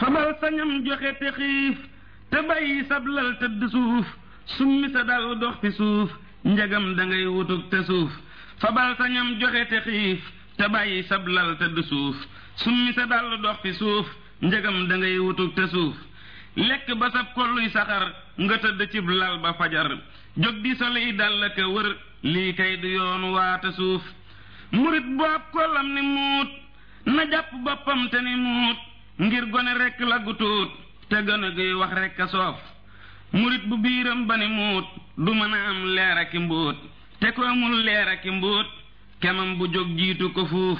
fabal sañam joxe te xiif te bàyyi sab lal tëdd suuf summi sa dal dox fi suuf njagam da ngay wutug te suuf fabal sañam joxe te xiif te bàyyi sab lal tëdd suuf summi sa dal dox fi suuf njagam da ngay wutug te suuf lekk ba sab kolluy saxar nga tëdd cib lal ba fajar jóg di soli dal ka wër lii kay du yoon waate suuf murit boob kollam ni muut na jàpp boppam te ni muut ngir gone rekk la gu tuut te gone guy wax rekk a soof murit bu biiram ba ni muut du mën a am leer aki mbóot te ko amul leer aki mbóot kemam bu jóg jiitu ko fuuf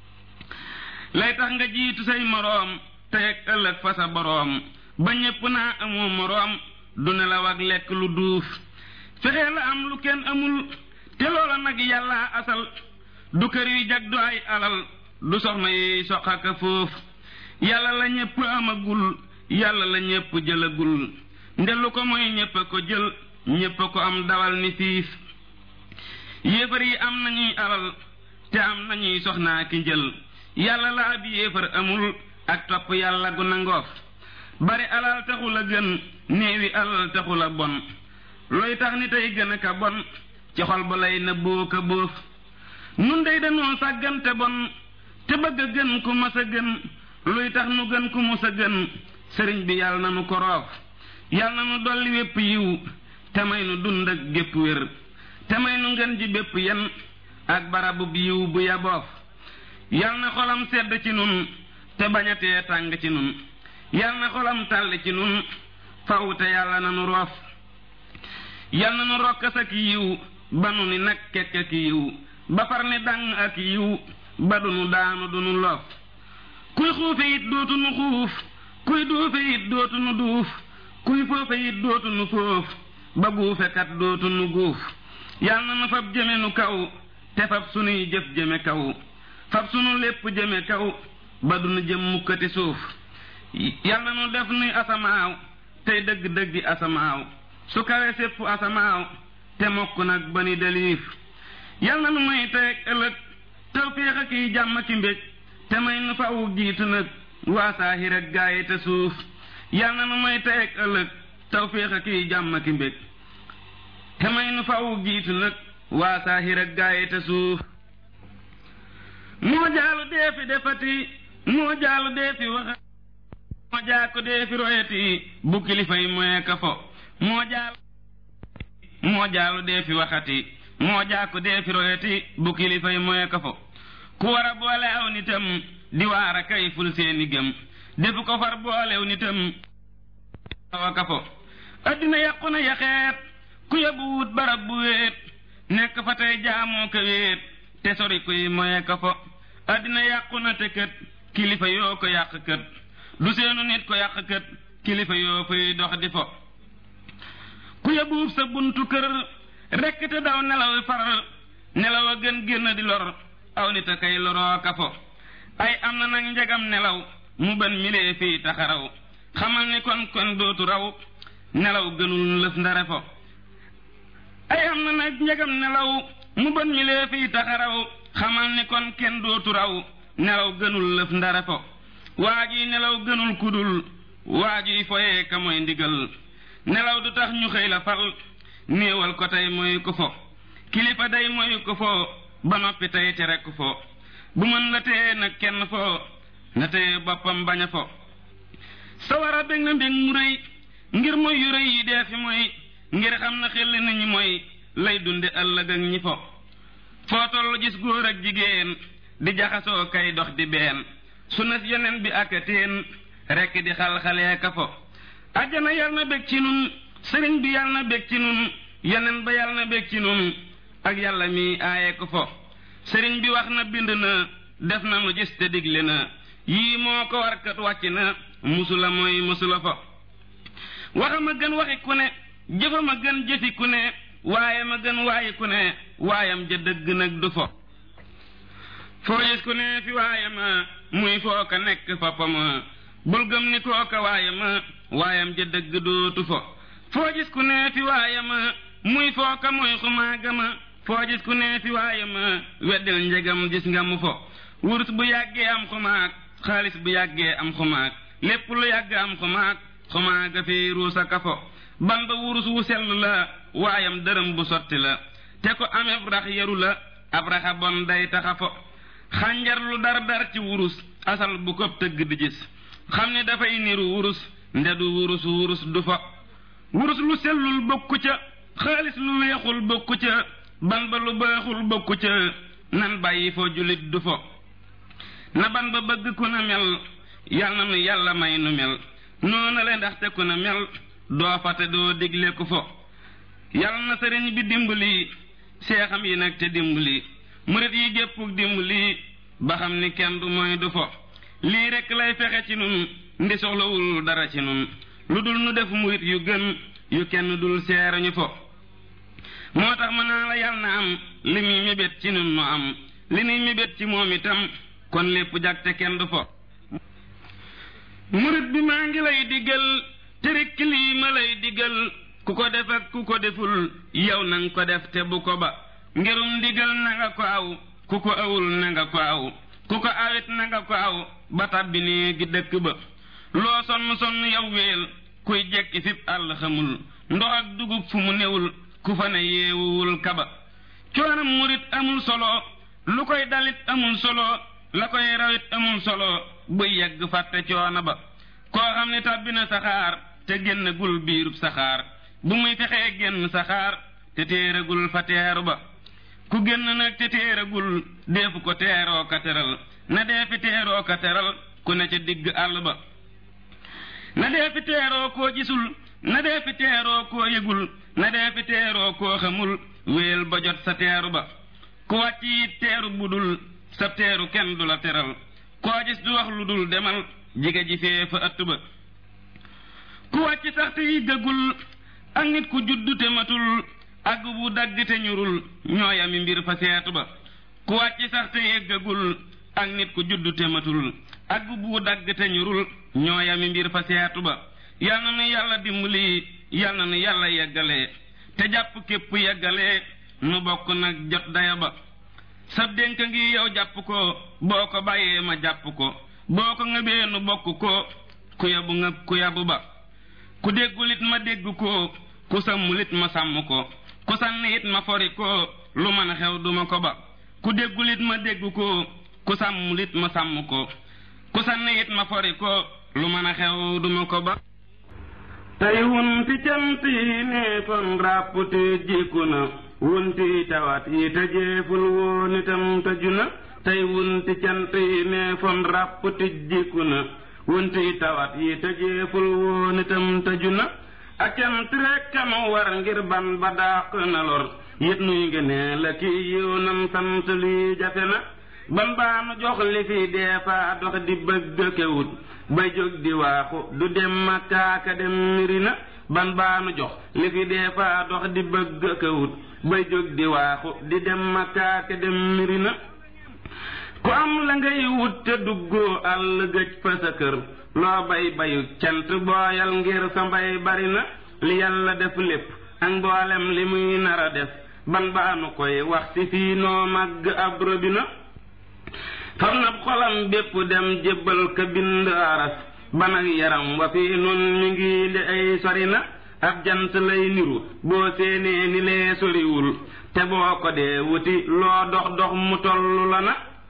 lay tax nga jiitu say moroom tey ak ëllëg fa sa boroom ba ñépp naa amoo moroom du nelaw ak lekk lu duuf fexe la am lu kenn amul te loola nag yàlla asal du kër yu jag du ay alal du soxna yi soq ak foof yàlla la ñépp amagul yàlla la ñépp jëlagul ndelu ko mooy ñépp a ko jël ñépp a ko am dawal ni fiif yéefar yi am nañuy alal te am nañuy soxnaa ki njël yàlla la ab yéefar amul ak topp yàlla gu nangoof bari alal taxul a gën néewi alal taxul a bon looy tax ni tey gën a ka bon ci xol ba lay nëbboo ka bóof nun dey dañoo sàggante bon te bëgg a gën ku mas a gën luy tax nu gën ku mus a gën sëriñ bi yàlla na nu ko roof yàlla na nu dolli wépp yiw te may nu dund ak gépp wér te may nu ngën ji bépp yen ak barabub yiw bu yaboof yàlla na xolam sedd ci nun te bañatee tàng ci nun yàlla na xolam tàll ci nun faw te yàlla na nu roof yàlla na nu rokkas ak yiw ba nu ni nag kekk ak yiw ba far ni dàng ak yiw ba du nu daanu du nu loof kuy xuufe it dootu nu xuuf kuy duufe it dootu nu duuf kuy foofe it dootu nu foof ba guufekat dootu nu guuf yàlla na nu fab jëme nu kaw te fab sunuy jëf jëme kaw fab sunu lépp jëme kaw ba du nu jëm mukkati suuf yàlla na nu def nuy asamaaw tey dëgg-dëggi asamaaw su kawe sépp asamaaw te mokk nag ba ni deliif yal na nu may teeg ëllëg tawféex ak yi jàmm ki mbég te may nu fawu jiitu nag waa saahir ak gaayi te suuf yal na nu may teeg ëllëg tawféex ak yi jàmm ki mbég te may nu fawu jiitu nag waa saahir ak gaayi te suuf moo jaalu dee fi defati moo jaalu dee fi waxati moo jaako dee fi royati bu kilifa yi moye ka fo moo jaal moo jaalu dee fi waxati moo jaako dee fi royati bu kilifa yi moye ka fo ku war a boole aw nitam di waar a kay ful seeni gëm defu ko far boolew nitam awa ka fo addina yàqu na yaxeet ku yóbbu wut barab bu wéet nekk fa tey jaamoo ko wéet te sori kuy moye ka fo addina yàqu na te kët kilifa yoo ko yàq kët du seenu nit ko yàq kët kilifa yoo fay dox di fo ku yóbbuub sa buntu kër rekk te daw nelaw far nelaw a gën génn di lor aw nit a kay loroo ka fo ay am na nag njegam nelaw mu ban milee fii taxaraw xamal ni kon kon dootu raw nelaw gënul lëf ndare fo ay am na nag njegam nelaw mu ban milee fii taxaraw xamal ni kon kenn dootu raw nelaw gënul lëf ndare fo waa ji nelaw gënul kudul waa jiy foyee ka mooy ndigal nelaw du tax ñu xëy la fal néewal ko tey mooy ko fo kilifa day mooy ko fo ba noppi tey te rekk fo bu mën la téye nag kenn fo na téye boppam bañ a fo sawara bég na mbég mu rëy ngir mooy yu rëy yi dee fi mooy ngir xam na xel ni ñi mooy lay dunde ëllëg ak ñi fo foo toll gis góor ak jigéen di jaxasoo kay dox di been su nas yeneen bi ak teen rekk di xal-xalee ka fo ajjana yal na bég ci nun sëriñ bi yal na bég ci nun yeneen ba yal na bég ci nun ak yàlla mi aaye ko fo sëriñ bi wax na bind na def na nu gis te digle na yii moo ko warkat wàcc na musula mooy musula fo waxama gën waxi ku ne jëfama gën jëfi ku ne waaye ma gën waayi ku ne waayam ja dëgg nag du fo foo gis ku ne fi waaye ma muy foo ka nekk foppama bul gëm ni kooka waaye ma waayam ja dëgg dootu fo foo gis ku ne fi waaye ma muy foo ka muy xumaaga ma foo gis ku ne fi waaye ma weddil njegam gis nga mu fo wurus bu yàggee am xumaag xaalis bu yàggee am xumaag lépp lu yàgg am xumaag xumaaga fi ruusa kafo ban ba wurus wu sell la waayam dërëm bu sotti la te ko ameb rax yaru la ab raxa bon day taxa fo xànjar lu dar dar ci wurus asal bu ko tëgg di gis xam ni dafay niru wurus ndedu wurus wurus du fa wurus lu sellul bokku ca xaalis lu weexul bokku ca ban ba lu baaxul bokku ca nan bàyyi fo julit du fo na ban ba bëgg ku na mel yal na nu yàlla may nu mel noona le ndaxte ku na mel doo fa te doo digle ku fo yal na sëriñ bi dimbali seexam yi nag te dimbali murit yi géppuk dimbali ba xam ni kenn du mooy du fo lii rekk lay fexe ci nun ndi soxlawul dara ci nun lu dul nu def murit yu gën yu kenn dul seerañu fo moo tax mën naa la yal na am li muy mébét ci nun nu am li nuy mébét ci moom itam kon lépp jag te kenn du fo murit bi maa ngi lay diggal te rekk lii ma lay diggal ku ko def ak ku ko deful yow nanga ko def te bu ko ba ngirum ndigal na nga ko aw ku ko awul na nga ko aw ku ko awit na nga ko aw ba tabbi nii gi dëkk ba loo sonn sonn yow weel kuy jekki fip àll xamul ndox ak dugub fu mu newul ku fa ne yeewuwul kaba coonam murit amul solo lu koy dalit amul solo la koy rawit amul solo buy yegg fàtte coono ba koo xam ne tàbbi na saxaar te génn gul biirub saxaar bu muy fexee génn saxaar te téeragul fa teeru ba ku génn nag te téeragul deefu ko teeroo ka teral na dee fi teeroo ka teral ku ne ca digg àll ba na dee fi teeroo koo gisul na dee fi teeroo koo yëgul na dee fi teeroo koo xamul wéel ba jot sa teeru ba ku wàcc it teeru budul sa teeru kenn du la teral koo gis du wax lu dul demal jige ji fee fa ëtt ba ku wàcc sax te yi dëggul ak nit ku juddu te matul ak bu dagg te ñurul ñooyami mbir fa seetu ba ku wàcc sax te yeggagul ak nit ku juddu te matul ak bu dagg te ñurul ñooyami mbir fa seetu ba yal na nu yàlla dimbali yal na nu yàlla yeggale te jàpp képp yeggale nu bokk nag jot daya ba sab dénk ngi yow jàpp ko boo ko bàyyee ma jàpp ko boo ko ngëbee nu bokk ko ku yabu ngëb ku yabu ba ku déggulit ma dégg ko ku sàmmulit ma sàmm ko ku sànni it ma fori ko lu mën a xew duma ko ba ku déggulit ma dégg ko ku sàmmulit ma sàmm ko ku sànni it ma fori ko lu mën a xew duma ko ba tey wunti cant yi ne kon ràppte jikku na wunti tawat yi te jeeful woon itam tëju na tey wunti cant yi ne fon ràppte jikku na wunti tawat yi te jeeful woon itam tëju na ak cant rekk ma war ngir ban ba dàq na lor yit nuy ngene la ki yiw nam sant lii jafe na ban baa nu jox li fi dee faa dox di bëgg kewut bay jóg di waaxu du dem makkaaka dem mirina ban baa nu jox li fi dee faa dox di bëgg kewut bay jóg di waaxu di dem makkaaka dem mirina ku am la ngay wut te duggoo àll gëj fa sa kër loo bay bayu cant booyal ngir sa mbay bari na li yàlla def lépp ak mboolem li muy nar a def ban baanu koy wax ci fii noo màgg ab robina fam na xolam bépp dem jébbal ka bind aras ban ak yaram wa fii nun mi ngi li ay sori na ab jant lay niru boo séenee ni lee soriwul te boo ko dee wuti loo dox dox mu tollu la na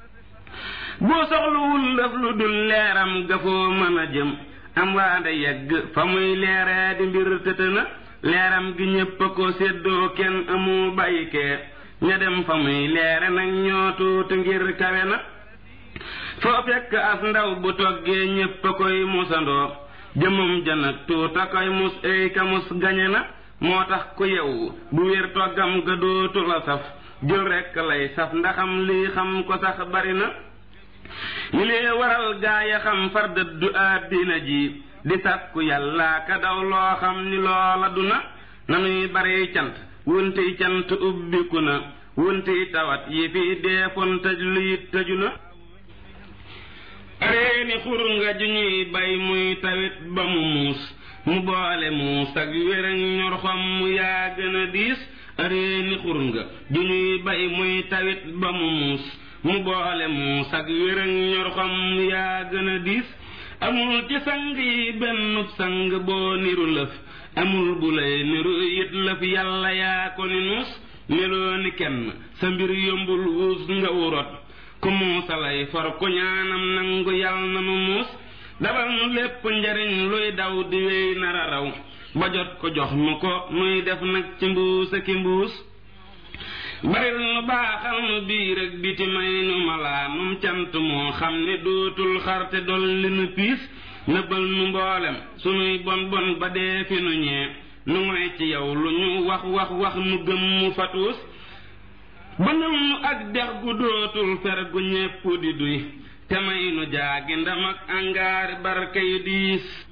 boo soxluwul lëf lu dul leeram ga foo mën a jëm am waande yegg fa muy leeree di mbir tëtë na leeram gi ñépp a ko séddoo kenn amu bàyyikee ña dem fa muy leere nag ñoo tuuti ngir kawe na foo fekk as ndaw bu toggee ñépp a koy musandoo jëmum janag tuuta koy mus ay ka mus gañe na moo tax ku yewu bu wér toggam ga dootu la saf jël rekk lay saf ndaxam lii xam ko sax bari na li lee waral gaaya xam far dëddu àddina ji di sàkku yàlla ka daw loo xam ni loola du na nanuy bari cant wuntiy cant ubbiku na wuntiy tawat yi fi deefoon tëj luyit tëju na reeni xur nga ju ñuy bay muy tawit ba mu muus mu boole muus ak wéraŋ ñor xom mu yaa gën a diis reeni xur nga ju ñuy bay muy tawit ba mu muus mu boole muus ak wéraŋ ñor xom mu yaa gën a diis amul ci sang yi bennub sang boo niru lëf amul bu lay niru it lëf yàlla yaa ko ni nuus meloo ni kenn sa mbir yombul wuus nga wurot ku muusa lay for ku ñaanam nangu yal na nu muus dabal nu lépp njariñ luy daw di wéy nara raw ba jot ko jox mu ko nuy def nag ci mbuus ak mbuus baril nu baaxal nu biir ak biti may nu malaanum cant moo xam ne dootul xarte dolli nu piis nëbbal nu mboolem sunuy bon bon ba dee fi nu ñee nu ngoy ci yow lu ñu wax wax wax nu gëm mu fatuus bënal nu ak dex gu dootul fer gu ñépp di duy te may nu jaagi ndam ak angaari barke yu diis